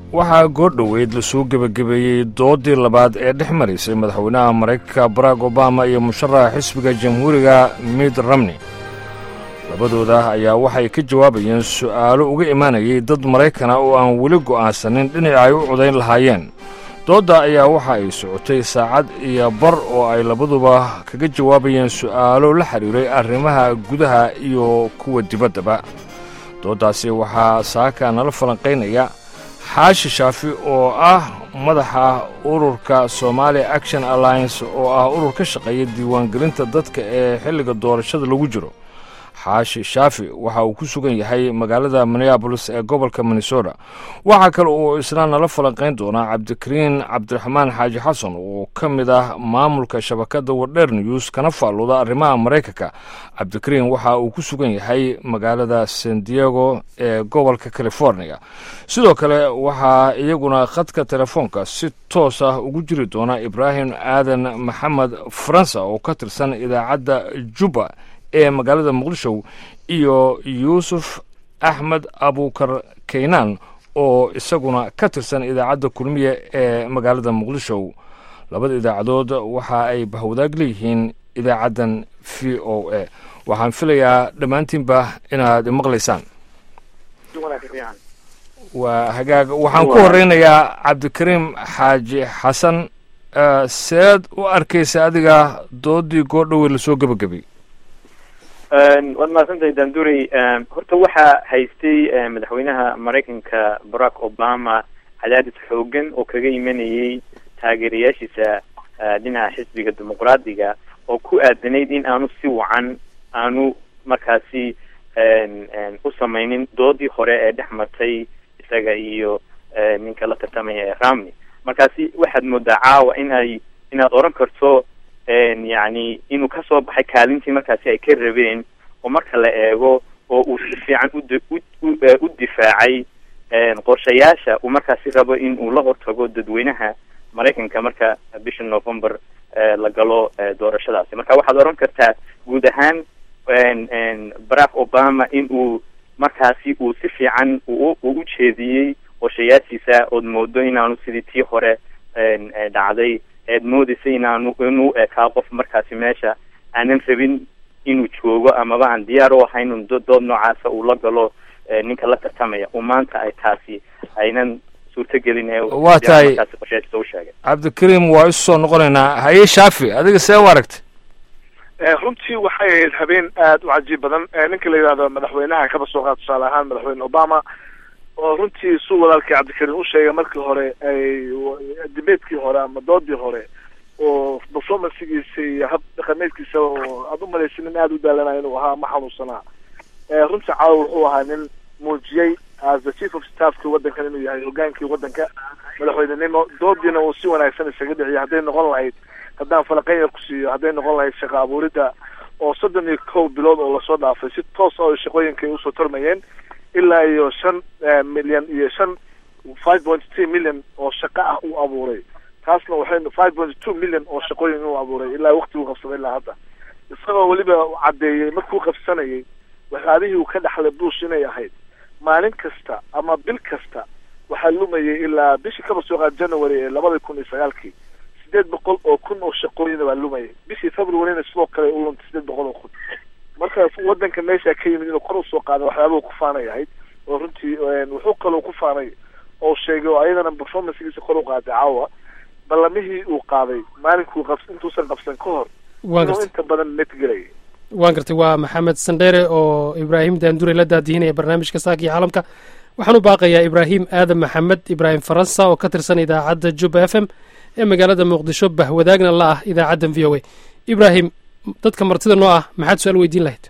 waxaa goordhoweyd lasoo gebagabeeyey doodii labaad ee dhex maraysay madaxweynaha maraykanka barack obama iyo musharaxa xisbiga jamhuuriga mid romney labadooda ayaa waxay ka jawaabayeen su'aalo uga imaanayay dad maraykana oo aan weli go'aansanin dhinaca ay u codayn lahaayeen doodda ayaa waxa ay socotay saacad iyo bar oo ay labaduba kaga jawaabayeen su'aalo la xidhiiray arrimaha gudaha iyo kuwa dibaddaba dooddaasi waxaa saaka nala falanqaynaya xaashi shaafi oo ah madaxa ururka somalia action alliance oo ah urur ka shaqeeya diiwaangelinta dadka ee xilliga doorashada lagu jiro xaashi shaafi waxa uu ku sugan yahay magaalada minneabolis ee gobolka minnesota waxaa kale uu isna nala falanqayn doonaa cabdikariin cabdiraxmaan xaaji xasan oo ka mid ah maamulka shabakadda wardheer news kana faalluda arrimaha maraykanka cabdikariin waxa uu ku sugan yahay magaalada san diego ee gobolka california sidoo kale waxaa iyaguna khadka telefoonka si toos ah ugu jiri doona ibraahim aadan maxamed faransa oo ka tirsan idaacadda juba ee magaalada muqdisho iyo yuusuf axmed abukar kaynaan oo isaguna ka tirsan idaacadda kulmiya ee magaalada muqdisho labada idaacadood waxa ay bahwadaag leeyihiin idaacaddan v o a waxaan filayaa dhammaantiinba inaad maqlaysaan waa hagaag waxaan ku horeynayaa cabdikariim xaaji xasan seed u arkaysa adiga doodii goordhowe lasoo gebagabay waad mahadsantahay dandurey horta waxaa haystay madaxweynaha maraykanka barack obama cadaadis xoogan oo kaga imanayay taageerayaashiisa dhinaca xisbiga dimuqraadiga oo ku aadanayd in aanu si wacan aanu markaasi u samaynin doodii hore ee dhex martay isaga iyo ninka la tartamaya ee ramney markaasi waxaad moodaa caawa in ay inaad oran karto yacni inuu kasoo baxay kaalintii markaasi ay ka rabeen oo marka la eego oo uu si fiican u difaacay qorshayaasha uu markaasi rabo in uu la hortago dadweynaha maraykanka marka bisha november la galo doorashadaasi marka waxaad oran kartaa guud ahaan barack obama in uu markaasi uu si fiican u u jeediyey qorshayaashiisa ood moodo inaanu sidii tii hore dhacday eed moodaysa inaanu inuu ekaa qof markaasi meesha aanan rabin inuu joogo amaba aan diyaar u ahayn in dood noocaasa uu la galo ninka la tartamaya oo maanta ay taasi aynan suurtagelin ee waa tahay qorshayaashiisa u sheegay cabdikariim waa isu soo noqonaynaa haye shaafi adiga see u aragtay runtii waxay ahayd habeen aada u cajiib badan ninka la yidhahdo madaxweynaha kaba soo qaad tusaale ahaan madaxweyne obama oo runtii su walaalkii cabdikariim u sheegay markii hore ay dibeedkii hore ama doodii hore oo performancegiisa iyo hab dhaqameedkiisa oo aada u malaysa nin aada u daalanayo inuu ahaa ma xanuunsanaa runtii caawa wuxuu ahaa nin muujiyey as the chief of staffki waddankan inuu yahay hogaankii waddanka madaxweynenimo doodiina uu si wanaagsan isaga dhiciyay hadday noqon lahayd haddaan falaqeyn ku siiyo hadday noqon lahayd shaqa abuuridda oo soddon iyo kow bilood oo lasoo dhaafay si toos oo shaqooyinka ay usoo tarmayeen ilaa iyo shan milyan iyo shan five point three million oo shaqo ah uu abuuray taasna waxay five point two million oo shaqooyin uu abuuray ilaa waqti uu qabsaday ilaa hadda isagoo weliba caddeeyey markuu qabsanayay waxyaabihii uu ka dhaxlay bush inay ahayd maalin kasta ama bil kasta waxaa lumayay ilaa bishii kaba soo qaad january ee labada kun iyo sagaalkii sideed boqol oo kun oo shaqooyina baa lumayay bishii februaryna sidoo kale u luntay sideed boqol oo kun marka wadanka meesha ka yimid inuu kor usoo qaada waxyaabuu ku faanay ahayd oo runtii wuxuu kaloo ku faanay oo sheegay oo ayadana performancegiisa kor u qaaday caawa ballamihii uu qaaday maalinkuu qab intuusan qabsan ka hor inuu inta badan netgelayay waan gartay waa maxamed sandheere oo ibraahim daandure la daadihinaya barnaamijka saakii caalamka waxaan u baaqayaa ibraahim aadan maxamed ibraahim faransa oo ka tirsan idaacadda juba f m ee magaalada muqdisho bahwadaagna la ah idaacaddan v o a ibraahim dadka martida noo ah maxaad su-aal weydiin lahayd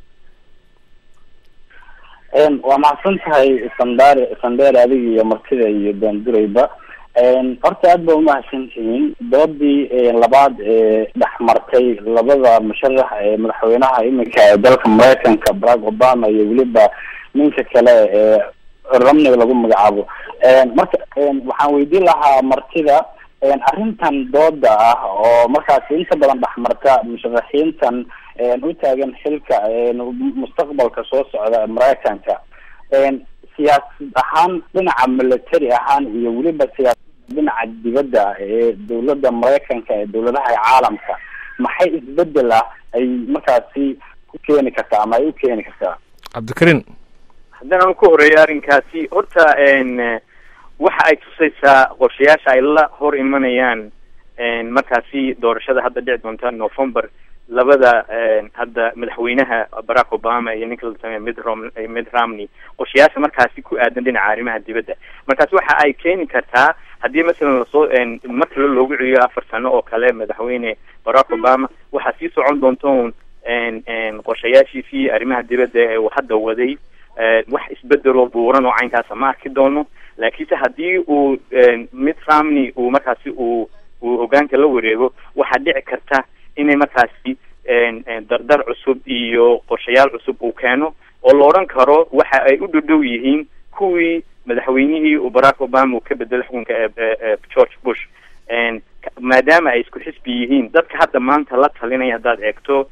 waa mahadsan tahay sandare sandheer adiga iyo martida iyo daandureyba horta aad ba umahadsan tihiin doodii labaad ee dhex martay labada musharax ee madaxweynaha iminka ee dalka maraykanka barack obama iyo weliba ninka kale ee ramney lagu magacaabo marka waxaan weydiin lahaa martida arrintan dooda ah oo markaasi inta badan dhexmarta musharaxiintan u taagan xilka mustaqbalka soo socda maraykanka siyaasad ahaan dhinaca military ahaan iyo weliba siyaasada dhinaca dibadda ee dowladda maraykanka ee dowladaha caalamka maxay isbedel ah ay markaasi ku keeni kartaa ama ay u keeni kartaa cabdikariin haddana aan ku horeeyo arrinkaasi horta waxa ay tusaysaa qorshayaasha ay la hor imanayaan markaasi doorashada hadda dhici doonta november labada hadda madaxweynaha barack obama iyo ninka la sameeya mid rom mid romney qorshayaasha markaasi ku aadan dhinaca arrimaha dibadda markaasi waxa ay keeni kartaa haddii masalan lasoo mar kale loogu celiyo afar sano oo kale madaxweyne barack obama waxaa sii socon doonta un qorshayaashiisii arrimaha dibadda ee uu hadda waday wax isbedeloo buuran oo caynkaasa ma arki doono laakiinse haddii uu mid romney uu markaasi uu uu hogaanka la wareego waxaa dhici karta inay markaasi dardar cusub iyo qorshayaal cusub uu keeno oo la odhan karo waxa ay u dhodhow yihiin kuwii madaxweynihii uu barack obama uu ka bedelay xukunka ee george bush maadaama ay isku xisbi yihiin dadka hadda maanta la talinaya haddaad eegto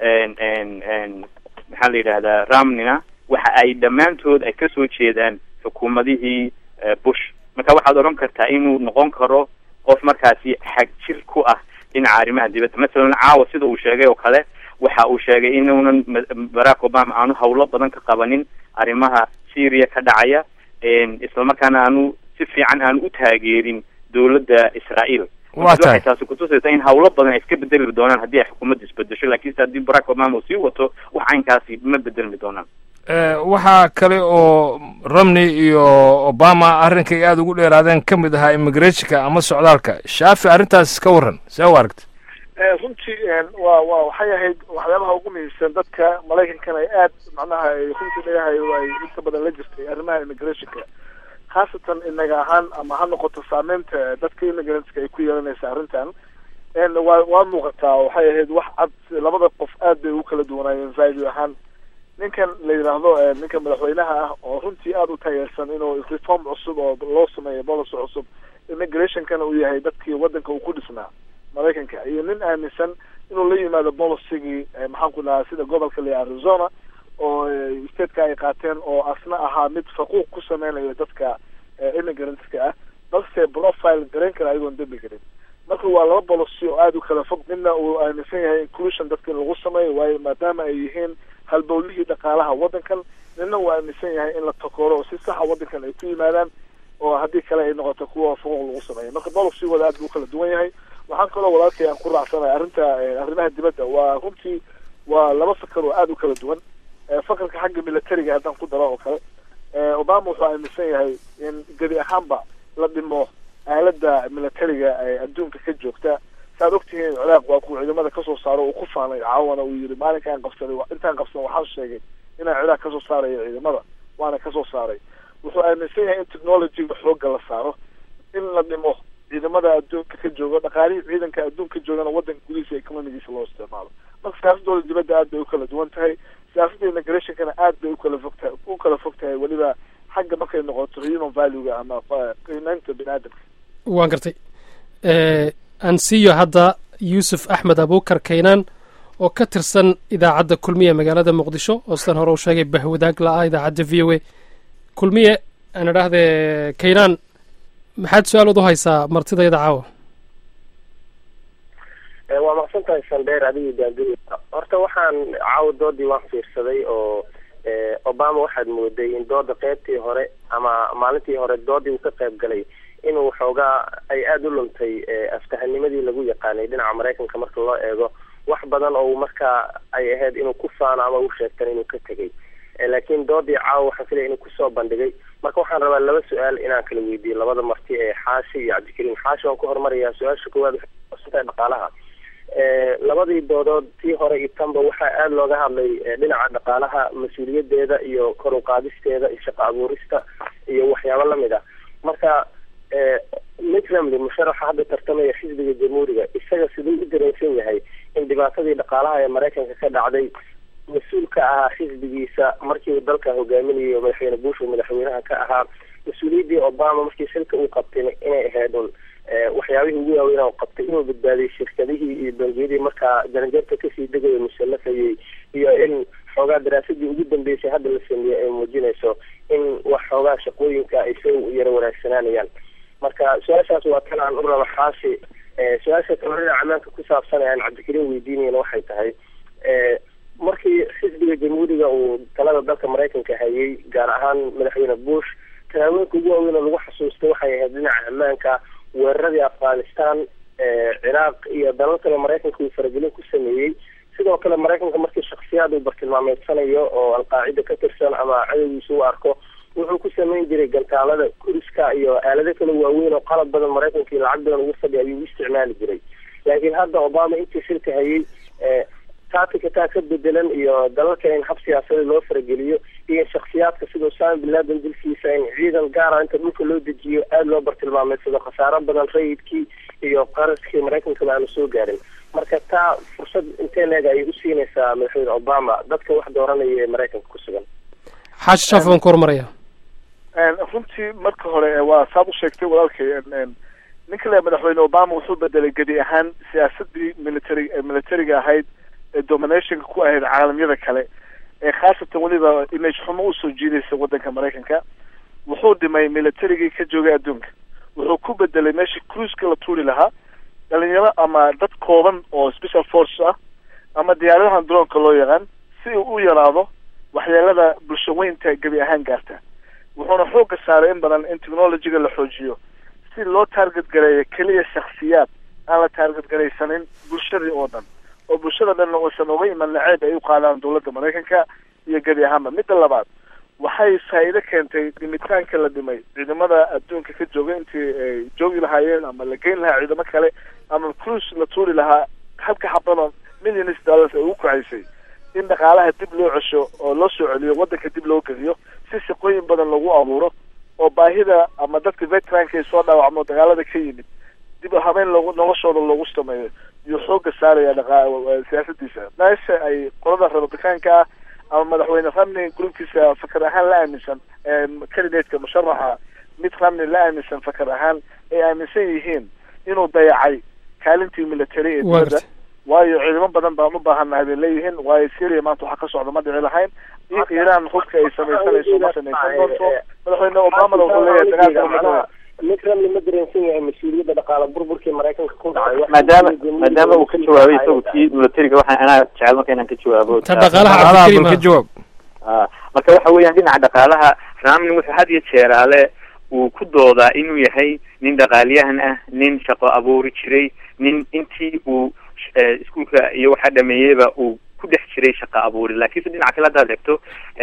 maxaa la yidhahdaa ramnina waxa ay dhammaantood ay kasoo jeedaan xukuumadihii bush marka waxaad odhan kartaa inuu noqon karo qof markaasi xag jir ku ah dhinaca arrimaha dibadda masalan caawa sida uu sheegay oo kale waxa uu sheegay inuunan barack obama aanu hawlo badan ka qabanin arrimaha syria ka dhacaya islamarkaana aanu si fiican aanu u taageerin dowladda israel waa tahay waxay taasi kutusaysaa in hawlo badan ay iska bedeli doonaan haddii ay xukuumadda isbedesho laakiinse haddii barack obama uu sii wato wax caynkaasi ma bedelmi doonaan waxaa kale oo romney iyo obama arrinkay aada ugu dheeraadeen ka mid ahaa immigrationka ama socdaalka shaafi arrintaas ka warran see u aragta runtii wa wa waxay ahayd waxyaabaha ugu muhiimsan dadka maraykankana ay aad macnaha ay runtii leeyahay ay inta badan la jirtay arrimaha immigrationka khaasatan inaga ahaan ama ha noqoto saameynta dadka immigrantska ay ku yeelanaysa arrintan waa waa muuqataa waxay ahayd wax cad labada qof aad bay ugu kala duwanaayeen value ahaan ninkan la yidhaahdo ninka madaxweynaha ah oo runtii aada u taageersan inuu reform cusub oo loo sameeyo policy cusub immigrationkana uu yahay dadkii waddanka uu ku dhisnaa maraykanka iyo nin aaminsan inuu la yimaado policygii maxaan ku dhahaa sida gobolka la arizona oo stateka ay qaateen oo asna ahaa mid faquuq ku sameynayo dadka immigrantska ah balse profile garayn kara ayagoon dembi garin marka waa laba policy oo aada u kala fog midna uu aaminsan yahay inclusion dadka in lagu sameeyo waayo maadaama ay yihiin halbowlihii dhaqaalaha waddankan nina uu aaminsan yahay in la takooro oo si saxa waddankan ay ku yimaadaan oo haddii kale ay noqoto kuwa fuquuq lagu sameeyo marka policygooda aad buu ukala duwan yahay waxaan kaloo walaalkay aan ku raacsanay arrinta arrimaha dibadda waa runtii waa laba fakar oo aada u kala duwan fakarka xagga militariga haddaan ku daro oo kale obama wuxuu aaminsan yahay in gebi ahaanba la dhimo aalada militariga ee adduunka ka joogta saaad ogtihiin ciraaq waa kuwa ciidamada kasoo saaro uu ku faanay caawana uu yihi maalinkaan qabsaday intaan qabsan waxaan sheegay inaan ciraaq kasoo saarayo ciidamada waana kasoo saaray wuxuu aaminsan yahay in technologyga xooga la saaro in la dhimo ciidamada adduunka ka joogo dhaqaalihii ciidanka adduunka joogana waddanka gudihiisa economigiisa loo isticmaalo marka siyaasadooda dibadda aad bay u kala duwan tahay siyaasadda immigrationkana aad bay ukala fog tahay u kala fog tahay weliba xagga markay noqoto human valuega ama qiimeynta bini aadamka waan gartay aan siiyo hadda yuusuf axmed abuukar kaynaan oo ka tirsan idaacadda kulmiye magaalada muqdisho oo sidan hore uu sheegay bahwadaag la-ah idaacadda v o a kulmiye aan idhaahdee kaynaan maxaad su-aalood u haysaa martidayda caawa waa maqsan tahay sandheer adigii daanduri horta waxaan caawa doodii waan fiirsaday oo obama waxaad mooday in dooda qeybtii hore ama maalintii hore doodii uu ka qayb galay inuu xoogaa ay aada u luntay aftahanimadii lagu yaqaanay dhinaca maraykanka marka loo eego wax badan oo markaa ay ahayd inuu ku faano ama u sheegtan inuu ka tegay laakiin doodii caawa waxaan filaya inuu kusoo bandhigay marka waxaan rabaa laba su-aal inaan kala weydiiyo labada marti ee xaashi iyo cabdikariim xaashi waan ku horumarayaa su-aasha koowaad waxay dhaqaalaha labadii doodood tii hore iyo tanba waxaa aada looga hadlay dhinaca dhaqaalaha mas-uuliyadeeda iyo kor u qaadisteeda iyo shaqo abuurista iyo waxyaabo lamid ah marka mitt romney musharaxa hadda tartamaya xisbiga jamhuuriga isaga siduu u dareensan yahay in dhibaatadii dhaqaalaha ee maraykanka ka dhacday mas-uul ka ahaa xisbigiisa markii uu dalka hogaaminayo madaxweyne bush uu madaxweynaha ka ahaa mas-uuliyaddii obama markii xilka uu qabtay inay ahayd un waxyaabihii ugu waaweynaa uu qabtay inuu badbaadiyey shirkadihii iyo bangiyadii markaa jaranjarta kasii degaya musallafayay iyo in xoogaa daraasadii ugu dambeysay hadda la sameeyey ay muujinayso in wax xoogaa shaqooyinka ay soo yara wanaagsanaanayaan marka su-aashaas waa tan aan u raba xaasi su-aasha tabarida camaanka ku saabsan ee aan cabdikariim weydiinayna waxay tahay markii xisbiga jamhuuriga uu talada dalka maraykanka hayay gaar ahaan madaxweyne bush tallaabooyinka ugu waaweyn oo lagu xasuustay waxay ahayd dhinaca ammaanka weeraradii afghanistan ciraaq iyo dalal kale maraykanka uu faragelin ku sameeyey sidoo kale maraykanka markii shaksiyaad uu bartilmaameedsanayo oo alqaacida ka tirsan ama cadowgiisa u arko wuxuu ku sameyn jiray gantaalada kuriska iyo aalado kale waaweyn oo qalab badan maraykanka iyo lacag badan ugu fadhiya ayuu u isticmaali jiray laakiin hadda obama intii shirka hayay taatika taa ka bedelan iyo dalalka in hab siyaasadeed loo farageliyo iyo shaksiyaadka sida usama bin laden dilkiisa in ciidan gaara inta dhulka loo dejiyo aada loo bartilmaameedsado khasaaro badan rayidkii iyo qaraskii maraykankaba aanu soo gaarin marka taa fursad intee leeg ayay u siinaysaa madaxweyne obama dadka wax dooranaya ee maraykanka ku sugan xaashi shaaf baan ku horumaraya runtii marka hore waa saad u sheegtay walaalkay ninka le madaxweyne obama wuxuu bedelay gedi ahaan siyaasadii military militariga ahayd ee dominationka ku ahayd caalamyada kale ee khaasatan weliba image xumo usoo jiidaysa waddanka maraykanka wuxuu dhimay militarigii ka joogay adduunka wuxuu ku bedelay meeshii cruiska la tuuri lahaa dhalinyaro ama dad kooban oo special force ah ama diyaaradahan droonka loo yaqaan si uu u yaraado waxyeelada bulsho weynta gebi ahaan gaarta wuxuuna xoogga saaray in badan in technologyga la xoojiyo si loo taarget gareeyo keliya shaksiyaad aan la taarget garaysanin bulshadii oo dhan oo bulshada dhanna uusan uga iman naceeb ay u qaadaan dawladda maraykanka iyo gebi ahaanba midda labaad waxay faa'iido keentay dhimitaanka la dhimay ciidamada adduunka ka jooga intii ay joogi lahaayeen ama la geyn lahaa ciidamo kale ama cruise la tuuri lahaa halka xabadoo millions dollars ay ugu kacaysay in dhaqaalaha dib loo cesho oo loo soo celiyo waddanka dib loo geliyo si shaqooyin badan lagu abuuro oo baahida ama dadka veteranka ay soo dhaawacmo dagaalada ka yimid dib habeen loogu noloshooda loogu sameeyo iyo xoogga saaraya dhaqa siyaasadiisa meesha ay qolada republicaanka ah ama madaxweyne ramney gruubkiisa fakar ahaan la aaminsan candidateka musharaxa mid ramney la aaminsan fakar ahaan ay aaminsan yihiin inuu dayacay kaalintii military ee dowladda waayo ciidamo badan baan u baahannahay bay leeyihiin waayo syria maanta waxaa ka socda ma dhici lahayn iyo iiraan hubka ay samaysanayso ma samaysan doonto madaxweyne obamana wuxuu leeyahay dagaalka mid ramli ma dareensan yahay mas-uuliyadda dhaqaala burburkii maraykanka ku dhacay maadaama maadaama uu ka jawaabay isagu kii militariga waxaan anaa jecel marka inaan ka jawaabo ta dhaqaalaha cabdikariim ka jawaab marka waxa weeyaan dhinaca dhaqaalaha ramlin wuxuu had iyo jeeraale uu ku doodaa inuu yahay nin dhaqaaliyahan ah nin shaqo abuuri jiray nin intii uu iskuolka iyo waxaa dhameeyeyba uu ku dhex jiray shaqo abuuri laakiinse dhinaca kale haddaad eegto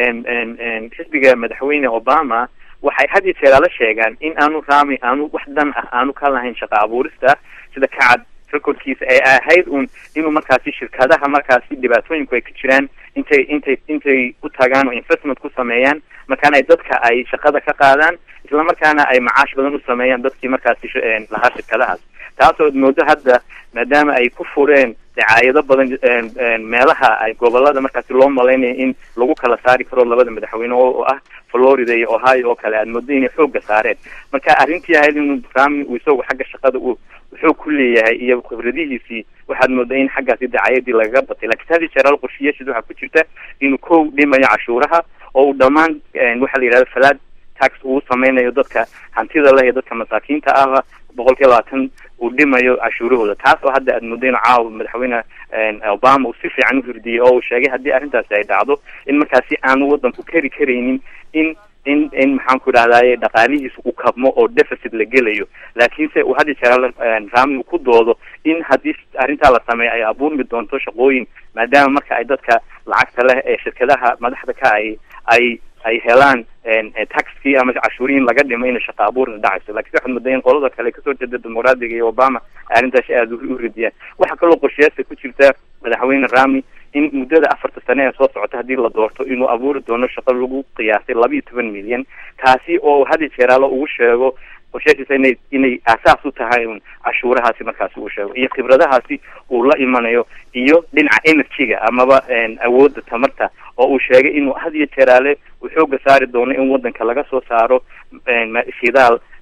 xisbiga madaxweyne obama waxay had iyo jeeraala sheegaan in aanu rami aanu wax dan ah aanu ka lahayn shaqo abuurista sida kacad recordkiisa ay ahayd un inuu markaasi shirkadaha markaasi dhibaatooyinku ay ka jiraan intay intay intay u tagaan oo investment ku sameeyaan markaana ay dadka ay shaqada ka qaadaan isla markaana ay macaash badan u sameeyaan dadkii markaasi lahaa shirkadahaas taasoo moodo hadda maadaama ay ku fureen dacaayado badan meelaha ay gobolada markaasi loo malaynaya in lagu kala saari karo labada madaxweyne oo ah florida iyo ohio oo kale aad moodo inay xoogga saareen marka arrintii ahayd inuu rami uu isagu xagga shaqada uu wuxuu ku leeyahay iyo khibradihiisii waxaad moodaa in xaggaasi dacaayadii lagaga batay lakiin hadii jeeraal qorshiyaashiis waxaa ku jirta inuu kow dhimayo cashuuraha oo uu dhammaan waxaa la yidhahda falaad tax uu sameynayo dadka hantida leh iyo dadka masaakiinta ahba boqol kiiba labaatan uu dhimayo cashuurahooda taas oo hadda aad moodo in caawa madaxweyne obama uu si fiican u hirdiyey oo uu sheegay haddii arrintaasi ay dhacdo in markaasi aanu waddanku kari karaynin in in in maxaan ku idhahdaye dhaqaalihiisa uu kabmo oo deficit la gelayo laakiinse uu had iyo jeer rami uu ku doodo in haddii arrintaa la sameeyo ay abuurmi doonto shaqooyin maadaama marka ay dadka lacagta leh ee shirkadaha madaxda ka ay ay ay helaan taxkii ama cashuuriin laga dhimo inay shaqa abuurna dhacayso lakiin waxaad moodaa in qolada kale kasoo jeeda dimuqraadiga iyo obama ay arrintaasi aada u ridiyaan waxaa kaloo qorshayaasta ku jirta madaxweyne rami in muddada afarta sane ee soo socota haddii la doorto inuu abuuri doono shaqo lagu qiyaasay laba iyo toban milyan kaasi oo hadi jeeraalo ugu sheego qorshaashiisa inay inay aasaas u tahay un cashuurahaasi markaasi uu sheego iyo khibradahaasi uu la imanayo iyo dhinaca energy-ga amaba awoodda tamarta oo uu sheegay inuu had iyo jeeraale uu xooga saari doono in waddanka laga soo saaro shidaal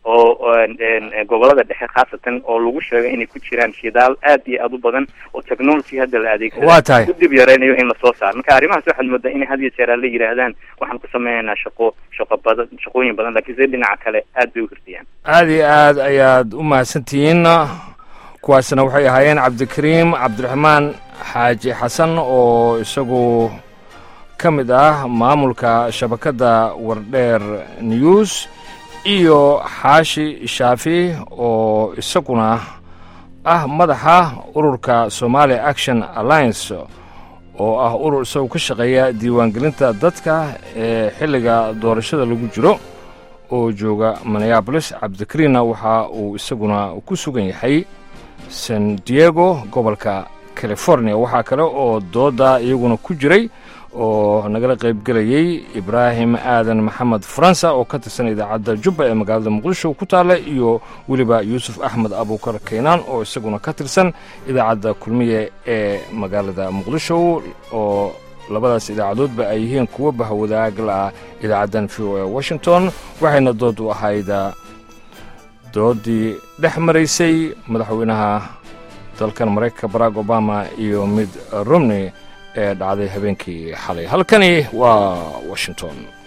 oo gobolada dhexe khaasatan oo lagu sheegay inay ku jiraan shidaal aad iyo aad u badan oo technology hadda la adeegsado waa tahay u dib yareynayo in lasoo saaro marka arrimahaas waxaad moodaa inay had iyo jeer la yidhaahdaan waxaan ku sameynaynaa shaqo shaqo badan shaqooyin badan laakiin se dhinaca kale aad bay u hirdiyaan aad iyo aad ayaad u mahadsantihiin kuwaasna waxay ahaayeen cabdikariim cabdiraxmaan xaaji xasan oo isagu ka mid ah maamulka shabakadda wardheer news iyo xaashi shaafi oo isaguna ah madaxa ururka somali action alliance oo ah urur isagu ka shaqeeya diiwaangelinta dadka ee xilliga doorashada lagu jiro oo jooga minneabolis cabdikariinna waxa uu isaguna ku sugan yahay san diego gobolka california waxaa kale oo dooda iyaguna ku jiray oo nagala qaybgelayey ibraahim aadan maxamed faransa oo ka tirsan idaacadda jubba ee magaalada muqdisho ku taalla iyo weliba yuusuf axmed abuukar kaynaan oo isaguna ka tirsan idaacadda kulmiye ee magaalada muqdisho oo labadaas idaacadoodba ay yihiin kuwo bahwadaagla ah idaacaddan v o e washington waxayna dood u ahayd doodii dhex maraysay madaxweynaha dalkan maraykanka barack obama iyo mid romney ee dhacday habeenkii xalay halkani waa washington